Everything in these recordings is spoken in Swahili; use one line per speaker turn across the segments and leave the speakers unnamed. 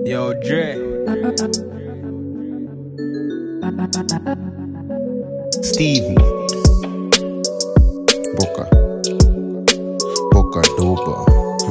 Yo, Dre.
Stevie. Boca. Boca dopa.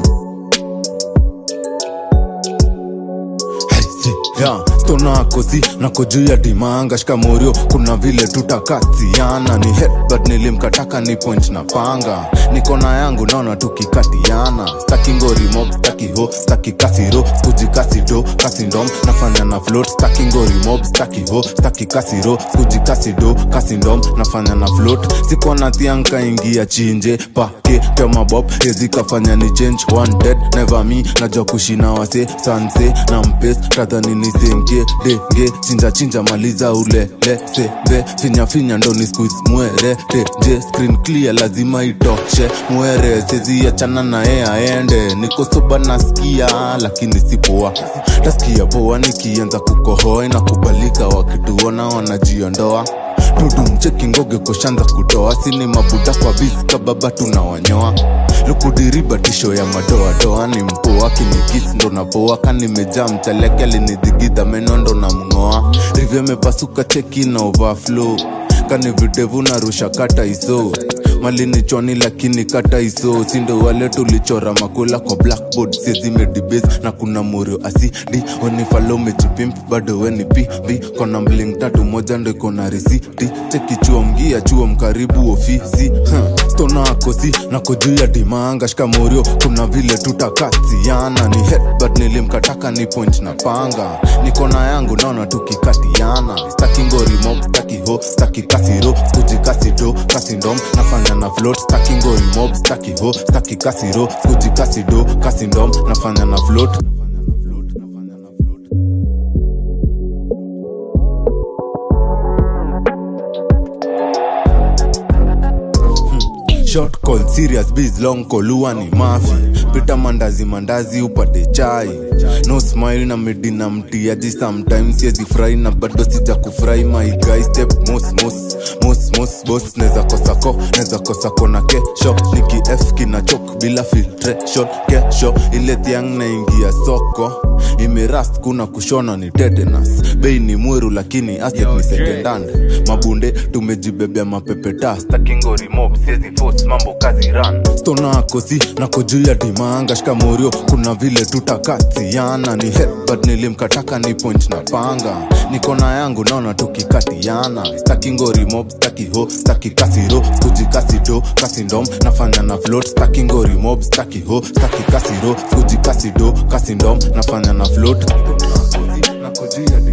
Yeah, stona kosi nako juu ya dimanga shikamorio kuna vile tutakatiana ni headbutt nilimkataka ni point na panga nikona yangu naona tukikatiana staki ngorimo staki ho staki kasiro skuji kasido kasindom nafanya na float staki ngorimo staki ho staki kasiro skuji kasido kasindom nafanya na float sikona thianka ingia chinje pake kemabob ezikafanya ni change one dead never me najua kushina wase sanse na mpes tadhani nisenge denge chinja chinja maliza ulele sebe finya finya ndo ni squeeze mwere teje screen clear lazima itoshe mwere sezi achana na ye aende niko soba nasikia lakini sipoa tasikia poa nikianza kukohoa inakubalika wakituona wanajiondoa tudumcheki ngoge koshanza kutoa sini mabuda kwa visika baba tunawanyoa lukudiriba tisho ya madoadoa ni mpoa kinikisi ndo napoa kanimejaa mchaleke alinidhigidha meno ndo na mng'oa rivyo mepasuka cheki na overflow kani videvu narusha kata iso malini chwani lakini kata iso sindo wale tulichora makula kwa blackboard siezimedibes na kuna murio asidi onifalo mejipimp bado weni pb kona mling tatu moja ndo ikona risiti cheki chuo mgia chuo mkaribu ofisi huh. stona akosi nako juu ya dimanga shikamorio kuna vile tutakatiana ni headbutt nilimkataka ni point na panga nikona yangu naona tukikatiana staki ngorimo staki ho staki kasiro skuji kasido kasindom nafanya na float staki ngorimo staki ho staki kasiro skuji kasido kasindom nafanya na float short call serious biz long call huwa ni mafi pita mandazi mandazi upate chai no smile na medina mtiaji sometimes siezi furahi na bado sija kufurahi my guy step mos mos mos mos boss neza kosako neza kosako na kesho niki f kinachok bila filtration kesho ile thiang naingia soko imerast kuna kushona ni tetanus bei ni mweru lakini asset
Yo,
ni
Dre.
secondhand mabunde tumejibebea mapepeta stakingorimob siezi force mambo kazi ran stona kosi nako juu ya dimanga shikamorio kuna vile tutakatiana ni headbutt nilimkataka ni point na panga nikona yangu naona tukikatiana staki ngorimob staki ho staki kasiro skuji kasido kasindom nafanya na float staki ngorimob staki ho staki kasiro skuji kasido kasindom nafanya na float Stona kosi, nako juu ya